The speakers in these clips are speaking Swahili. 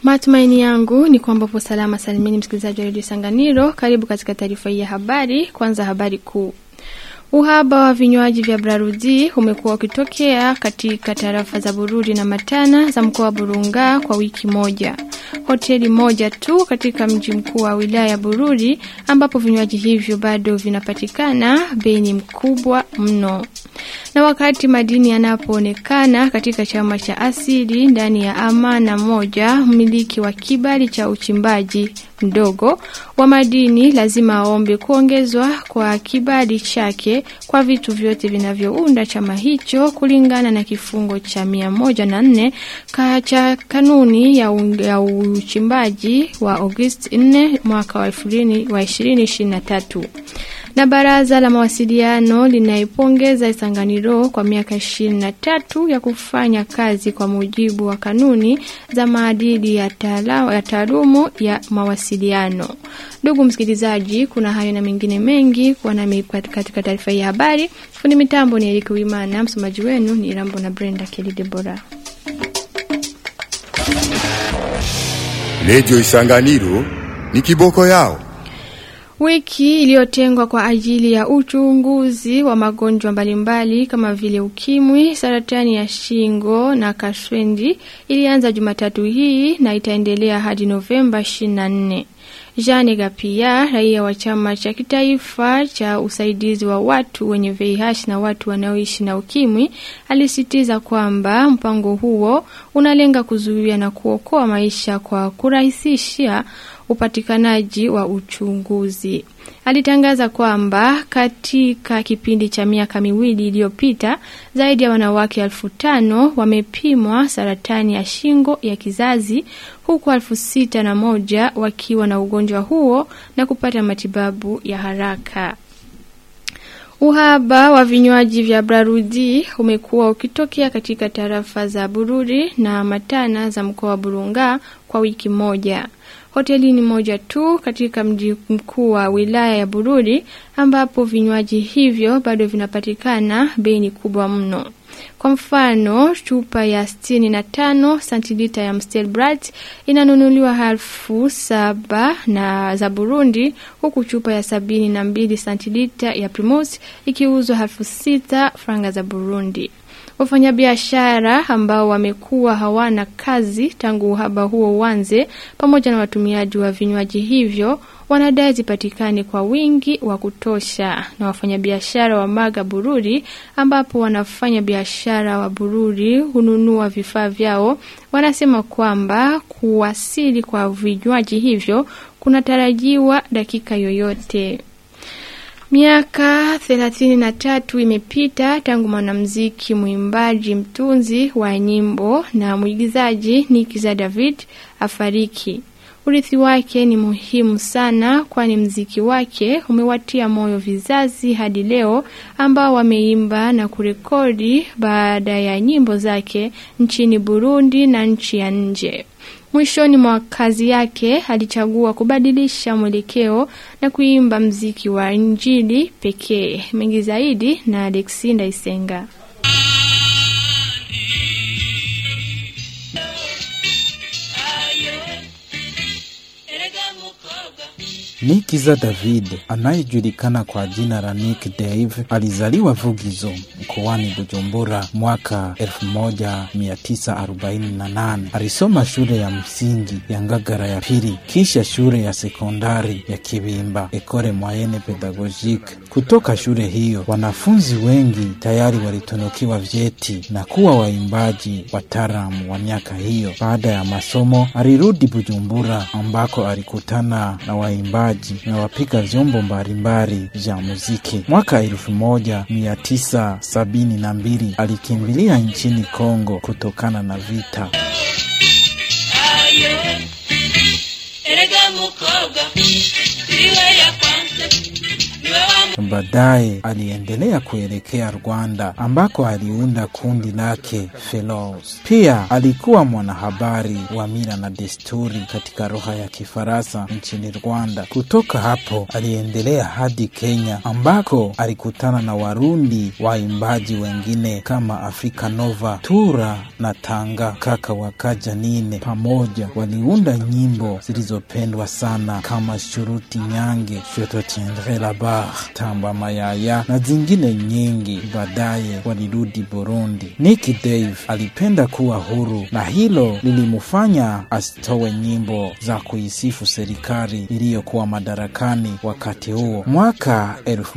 Matumaini yangu ni kwamba upo salama salimini, msikilizaji wa redio Sanganiro. Karibu katika taarifa hii ya habari. Kwanza habari kuu. Uhaba wa vinywaji vya Brarudi umekuwa ukitokea katika tarafa za Bururi na Matana za mkoa wa Burunga kwa wiki moja. Hoteli moja tu katika mji mkuu wa wilaya ya Bururi ambapo vinywaji hivyo bado vinapatikana, bei ni mkubwa mno. Na wakati madini yanapoonekana katika chama cha asili ndani ya amana moja, mmiliki wa kibali cha uchimbaji mdogo wa madini lazima aombe kuongezwa kwa kibali chake kwa vitu vyote vinavyounda chama hicho kulingana na kifungo cha mia moja na nne cha kanuni ya, ya uchimbaji wa Agosti 4 mwaka wa 2023 na baraza la mawasiliano linaipongeza Isanganiro kwa miaka 23 ya kufanya kazi kwa mujibu wa kanuni za maadili ya taalumu ya mawasiliano. Ndugu msikilizaji, kuna hayo na mengine mengi kwa nami katika taarifa hii ya habari. Fundi mitambo ni Eric Wimana, msomaji wenu ni Rambo na Brenda Kelly Debora. Redio Isanganiro ni kiboko yao. Wiki iliyotengwa kwa ajili ya uchunguzi wa magonjwa mbalimbali kama vile ukimwi, saratani ya shingo na kaswendi ilianza Jumatatu hii na itaendelea hadi Novemba 24. Jane Gapia, raia wa chama cha kitaifa cha usaidizi wa watu wenye VIH na watu wanaoishi na ukimwi, alisitiza kwamba mpango huo unalenga kuzuia na kuokoa maisha kwa kurahisisha upatikanaji wa uchunguzi. Alitangaza kwamba katika kipindi cha miaka miwili iliyopita zaidi ya wanawake elfu tano wamepimwa saratani ya shingo ya kizazi huku elfu sita na moja wakiwa na ugonjwa huo na kupata matibabu ya haraka. Uhaba wa vinywaji vya Brarudi umekuwa ukitokea katika tarafa za Bururi na Matana za mkoa wa Burunga kwa wiki moja. Hoteli ni moja tu katika mji mkuu wa wilaya ya Bururi ambapo vinywaji hivyo bado vinapatikana, bei ni kubwa mno. Kwa mfano, chupa ya 65 santilita ya Mstelbrat inanunuliwa elfu saba na za Burundi, huku chupa ya sabini na mbili santilita ya Primus ikiuzwa elfu sita franga za Burundi. Wafanyabiashara ambao wamekuwa hawana kazi tangu uhaba huo uanze, pamoja na watumiaji wa vinywaji hivyo wanadai zipatikane kwa wingi wa kutosha. Na wafanyabiashara wa Maga Bururi, ambapo wanafanya biashara wa Bururi hununua vifaa vyao, wanasema kwamba kuwasili kwa vinywaji hivyo kunatarajiwa dakika yoyote. Miaka 33 imepita tangu mwanamuziki, mwimbaji, mtunzi wa nyimbo na mwigizaji Nikiza David afariki. Urithi wake ni muhimu sana kwani mziki wake umewatia moyo vizazi hadi leo ambao wameimba na kurekodi baada ya nyimbo zake nchini Burundi na nchi ya nje. Mwishoni mwa kazi yake alichagua kubadilisha mwelekeo na kuimba mziki wa Injili pekee. Mengi zaidi na Alexi Ndaisenga. Nikiza David anayejulikana kwa jina la Nick Dave alizaliwa Vugizo mkoani Bujumbura mwaka 1948. Alisoma shule ya msingi ya Ngagara ya pili, kisha shule ya sekondari ya Kibimba Ekole Moyenne Pedagogique. Kutoka shule hiyo wanafunzi wengi tayari walitunukiwa vyeti na kuwa waimbaji wataalamu wa miaka hiyo. Baada ya masomo alirudi Bujumbura ambako alikutana na waimbaji na wapiga vyombo mbalimbali vya muziki. Mwaka elfu moja mia tisa sabini na mbili alikimbilia nchini Kongo kutokana na vita. baadaye aliendelea kuelekea Rwanda ambako aliunda kundi lake Fellows. Pia alikuwa mwanahabari wa mila na desturi katika lugha ya Kifaransa nchini Rwanda. Kutoka hapo aliendelea hadi Kenya ambako alikutana na Warundi waimbaji wengine kama Afrika Nova, Tura na Tanga kaka wakaja nine. Pamoja waliunda nyimbo zilizopendwa sana kama Shuruti Nyange, Je te tiendrai la barre, Tamba Mayaya na zingine nyingi. Baadaye walirudi Burundi. Nicky Dave alipenda kuwa huru na hilo lilimfanya asitowe nyimbo za kuisifu serikali iliyokuwa madarakani wakati huo. Mwaka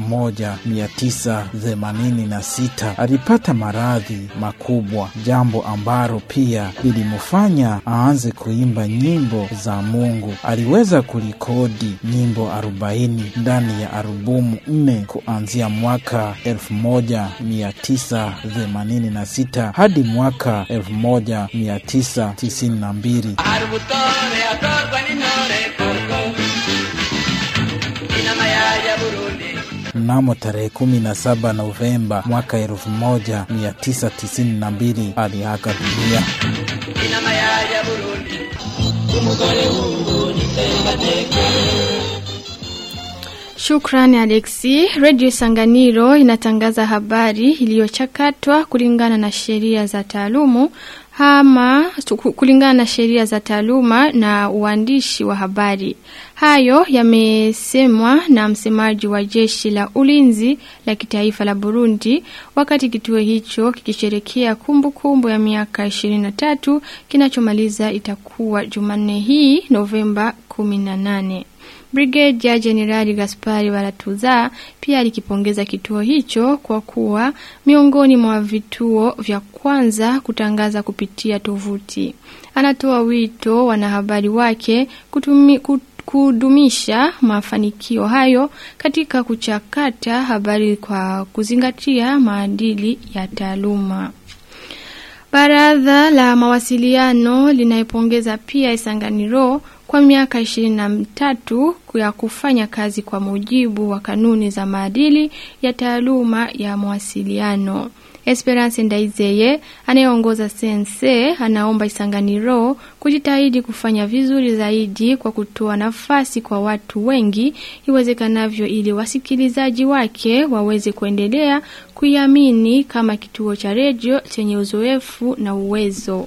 1986 alipata maradhi makubwa, jambo ambalo pia lilimfanya aanze kuimba nyimbo za Mungu. Aliweza kurekodi nyimbo 40 ndani ya albumu nne kuanzia mwaka 1986 hadi mwaka 1992. arubutore atorwa n'intore koko inama ya burundi Mnamo tarehe 17 Novemba mwaka 1992 aliaga dunia. inama ya burundi umugore w'ubu nitembadeke Shukrani Alexi. Radio Sanganiro inatangaza habari iliyochakatwa kulingana na sheria za taalumu ama ku- kulingana na sheria za taaluma na uandishi wa habari. Hayo yamesemwa na msemaji wa jeshi la ulinzi la kitaifa la Burundi wakati kituo hicho kikisherekea kumbukumbu ya miaka 23 kinachomaliza itakuwa Jumanne hii Novemba 18. Brigadier Jenerali Gaspari Baratuza pia alikipongeza kituo hicho kwa kuwa miongoni mwa vituo vya kwanza kutangaza kupitia tovuti. Anatoa wito wanahabari wake kutumi, kut- kudumisha mafanikio hayo katika kuchakata habari kwa kuzingatia maadili ya taaluma. Baraza la mawasiliano linaipongeza pia Isanganiro kwa miaka 23 ya kufanya kazi kwa mujibu wa kanuni za maadili ya taaluma ya mawasiliano. Esperance Ndaizeye anayeongoza sense anaomba Isanganiro kujitahidi kufanya vizuri zaidi kwa kutoa nafasi kwa watu wengi iwezekanavyo ili wasikilizaji wake waweze kuendelea kuiamini kama kituo cha redio chenye uzoefu na uwezo.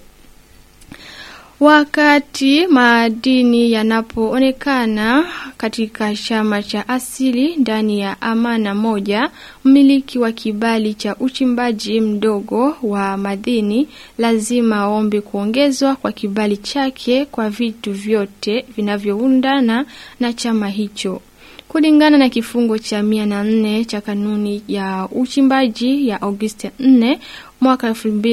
Wakati madini yanapoonekana katika chama cha asili ndani ya amana moja, mmiliki wa kibali cha uchimbaji mdogo wa madini lazima aombe kuongezwa kwa kibali chake kwa vitu vyote vinavyoundana na chama hicho. Kulingana na kifungo cha mia na nne cha kanuni ya uchimbaji ya Agosti 4 mwaka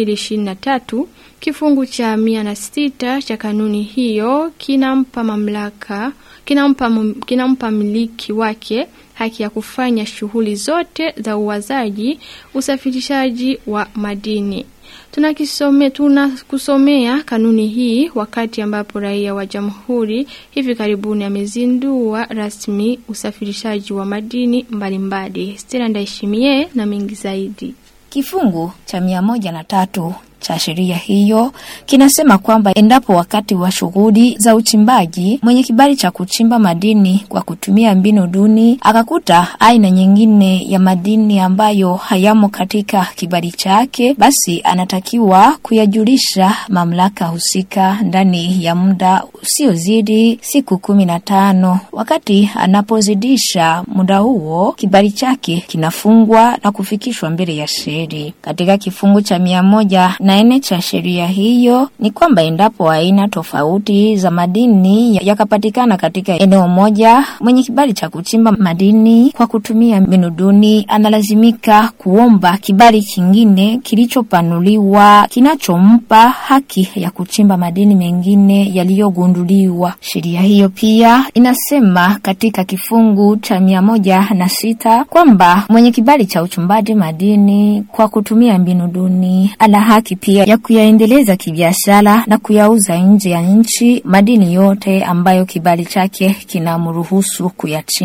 2023, kifungu cha mia na sita cha kanuni hiyo kinampa mamlaka kinampa, mum- kinampa miliki wake haki ya kufanya shughuli zote za uwazaji, usafirishaji wa madini. Tunakisome tunakusomea kanuni hii wakati ambapo raia wa jamhuri hivi karibuni amezindua rasmi usafirishaji wa madini mbalimbali. Stella Ndaishimie na mengi zaidi. Kifungu cha mia moja na tatu cha sheria hiyo kinasema kwamba endapo wakati wa shughuli za uchimbaji mwenye kibali cha kuchimba madini kwa kutumia mbinu duni akakuta aina nyingine ya madini ambayo hayamo katika kibali chake, basi anatakiwa kuyajulisha mamlaka husika ndani ya muda usiozidi siku kumi na tano. Wakati anapozidisha muda huo, kibali chake kinafungwa na kufikishwa mbele ya sheri. Katika kifungu cha mia moja na nne cha sheria hiyo ni kwamba endapo aina tofauti za madini yakapatikana katika eneo moja, mwenye kibali cha kuchimba madini kwa kutumia mbinu duni analazimika kuomba kibali kingine kilichopanuliwa kinachompa haki ya kuchimba madini mengine yaliyogunduliwa. Sheria hiyo pia inasema katika kifungu cha mia moja na sita kwamba mwenye kibali cha uchimbaji madini kwa kutumia mbinu duni ana haki pia ya kuyaendeleza kibiashara na kuyauza nje ya nchi madini yote ambayo kibali chake kinamruhusu kuyachimba.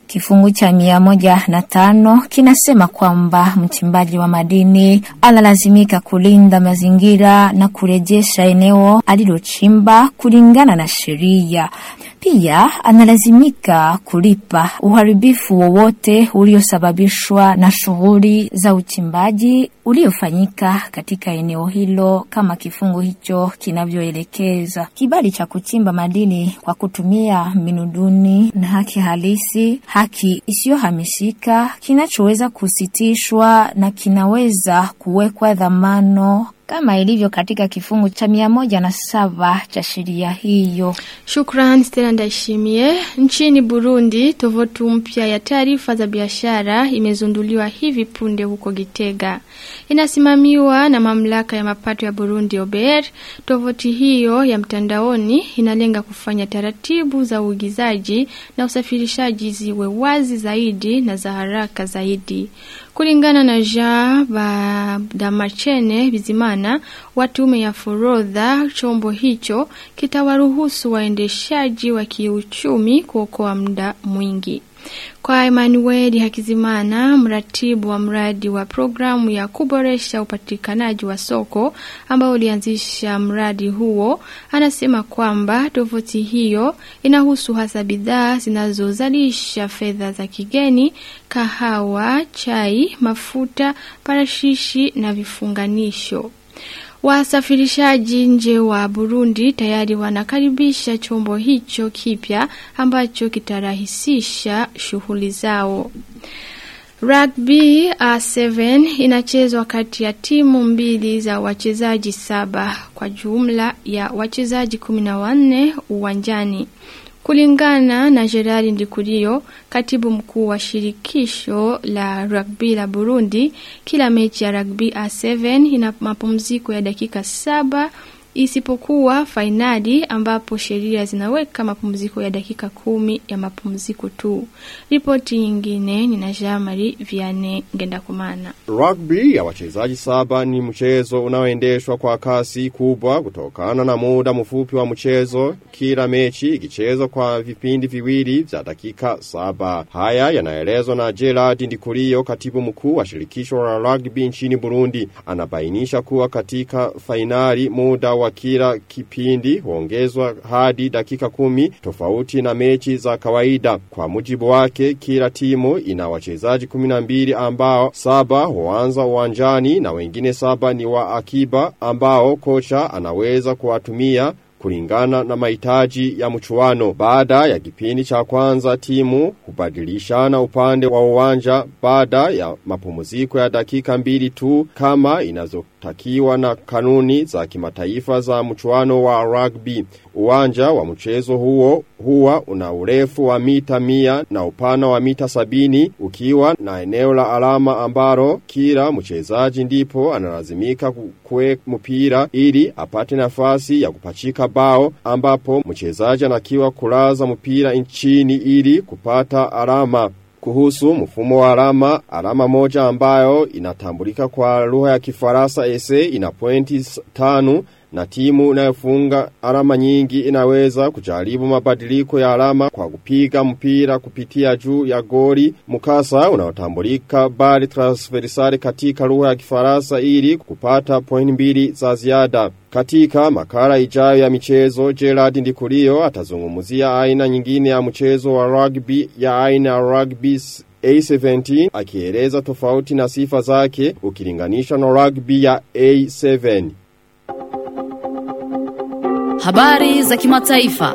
Kifungu cha mia moja na tano kinasema kwamba mchimbaji wa madini analazimika kulinda mazingira na kurejesha eneo alilochimba kulingana na sheria. Pia analazimika kulipa uharibifu wowote uliosababishwa na shughuli za uchimbaji uliofanyika katika eneo hilo kama kifungu hicho kinavyoelekeza. Kibali cha kuchimba madini kwa kutumia mbinu duni na haki halisi, haki isiyohamishika, kinachoweza kusitishwa na kinaweza kuwekwa dhamano kama ilivyo katika kifungu cha mia moja na saba cha sheria hiyo. Shukran Stella Ndaishimie. Nchini Burundi, tovuti mpya ya taarifa za biashara imezunduliwa hivi punde huko Gitega. Inasimamiwa na mamlaka ya mapato ya Burundi OBR. Tovuti hiyo ya mtandaoni inalenga kufanya taratibu za uigizaji na usafirishaji ziwe wazi zaidi na za haraka zaidi. Kulingana na Jean Badamachene Bizimana wa tume ya forodha, chombo hicho kitawaruhusu waendeshaji wa kiuchumi kuokoa muda mwingi. Kwa Emmanuel Hakizimana, mratibu wa mradi wa programu ya kuboresha upatikanaji wa soko ambao ulianzisha mradi huo, anasema kwamba tovuti hiyo inahusu hasa bidhaa zinazozalisha fedha za kigeni, kahawa, chai, mafuta, parashishi na vifunganisho. Wasafirishaji nje wa Burundi tayari wanakaribisha chombo hicho kipya ambacho kitarahisisha shughuli zao. Rugby A7 inachezwa kati ya timu mbili za wachezaji saba kwa jumla ya wachezaji kumi na wanne uwanjani. Kulingana na Gerard Ndikurio, katibu mkuu wa shirikisho la rugby la Burundi, kila mechi ya rugby A7 ina mapumziko ya dakika saba isipokuwa fainali ambapo sheria zinaweka mapumziko ya dakika kumi ya mapumziko tu. Ripoti nyingine ni na Jean-Marie Vianney Ngendakumana. Rugby ya wachezaji saba ni mchezo unaoendeshwa kwa kasi kubwa kutokana na muda mfupi wa mchezo, kila mechi ikichezwa kwa vipindi viwili vya dakika saba. Haya yanaelezwa na Gerard Ndikurio, katibu mkuu wa shirikisho la rugby nchini Burundi. Anabainisha kuwa katika fainali muda wa kila kipindi huongezwa hadi dakika kumi tofauti na mechi za kawaida. Kwa mujibu wake, kila timu ina wachezaji 12 ambao saba huanza uwanjani na wengine saba ni wa akiba ambao kocha anaweza kuwatumia kulingana na mahitaji ya mchuano. Baada ya kipindi cha kwanza timu hubadilishana upande wa uwanja baada ya mapumziko ya dakika mbili tu kama inazotakiwa na kanuni za kimataifa za mchuano wa rugby. Uwanja wa mchezo huo huwa una urefu wa mita mia na upana wa mita sabini ukiwa na eneo la alama ambaro kila mchezaji ndipo analazimika kue mpira ili apate nafasi ya kupachika bao ambapo mchezaji anakiwa kulaza mpira nchini ili kupata alama. Kuhusu mfumo wa alama, alama moja ambayo inatambulika kwa lugha ya kifaransa ese ina pointi tano na timu inayofunga alama nyingi inaweza kujaribu mabadiliko ya alama kwa kupiga mpira kupitia juu ya goli mkasa unaotambulika bali transversali katika lugha ya Kifaransa ili kupata point mbili za ziada. Katika makala ijayo ya michezo, Gerard Ndikurio atazungumzia aina nyingine ya mchezo wa rugby ya aina ya rugby A17 akieleza tofauti na sifa zake ukilinganisha na rugby ya A7. Habari za kimataifa.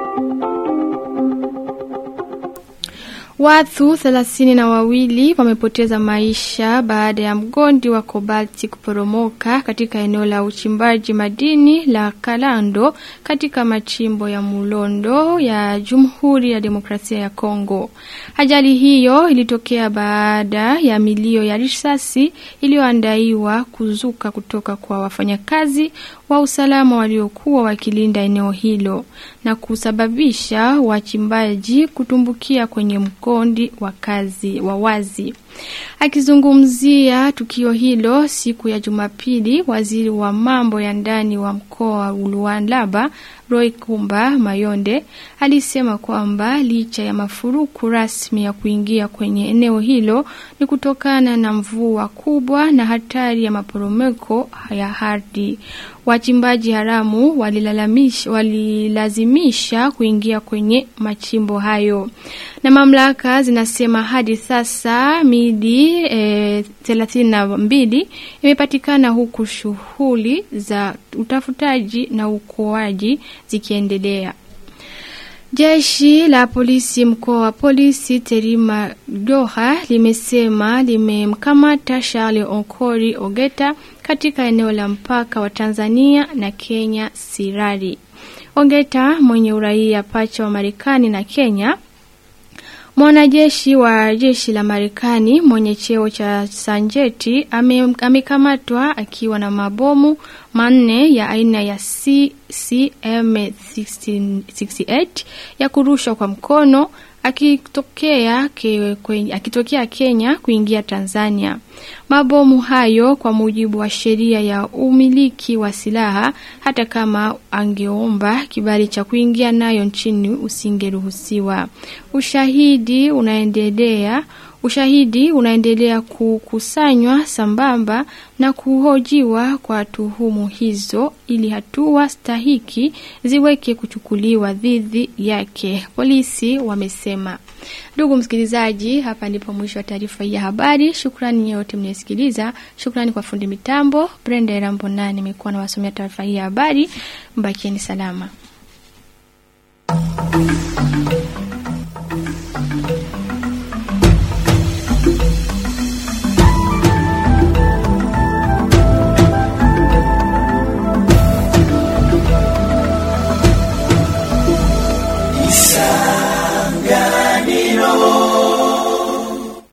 Watu thelathini na wawili wamepoteza maisha baada ya mgondi wa kobalti kuporomoka katika eneo la uchimbaji madini la Kalando katika machimbo ya Mulondo ya Jamhuri ya Demokrasia ya Kongo. Ajali hiyo ilitokea baada ya milio ya risasi iliyoandaiwa kuzuka kutoka kwa wafanyakazi wa usalama waliokuwa wakilinda eneo hilo na kusababisha wachimbaji kutumbukia kwenye mkondi wa kazi wa wazi. Akizungumzia tukio hilo siku ya Jumapili, waziri wa mambo ya ndani wa mkoa wa Lualaba Roy Kumba Mayonde alisema kwamba licha ya mafuruku rasmi ya kuingia kwenye eneo hilo ni kutokana na mvua kubwa na hatari ya maporomoko ya ardhi. Wachimbaji haramu walilalamisha walilazimisha kuingia kwenye machimbo hayo. Na mamlaka zinasema hadi sasa midi e, 32 imepatikana huku shughuli za utafutaji na uokoaji zikiendelea. Jeshi la polisi mkoa wa polisi Terima Doha limesema limemkamata Charles Onkori Ogeta katika eneo la mpaka wa Tanzania na Kenya Sirari. Ogeta mwenye uraia pacha wa Marekani na Kenya Mwanajeshi wa jeshi la Marekani mwenye cheo cha sanjeti ame- amekamatwa akiwa na mabomu manne ya aina ya CCM68 ya kurushwa kwa mkono akitokea, ke, kwenye, akitokea Kenya kuingia Tanzania. Mabomu hayo kwa mujibu wa sheria ya umiliki wa silaha, hata kama angeomba kibali cha kuingia nayo nchini usingeruhusiwa. Ushahidi unaendelea Ushahidi unaendelea kukusanywa sambamba na kuhojiwa kwa tuhumu hizo ili hatua stahiki ziweke kuchukuliwa dhidi yake, polisi wamesema. Ndugu msikilizaji, hapa ndipo mwisho wa taarifa hii ya habari. Shukrani nyote mnayesikiliza. Shukrani kwa fundi mitambo Brenda Erambo, nani nimekuwa nawasomea taarifa hii ya habari. Mbakieni salama.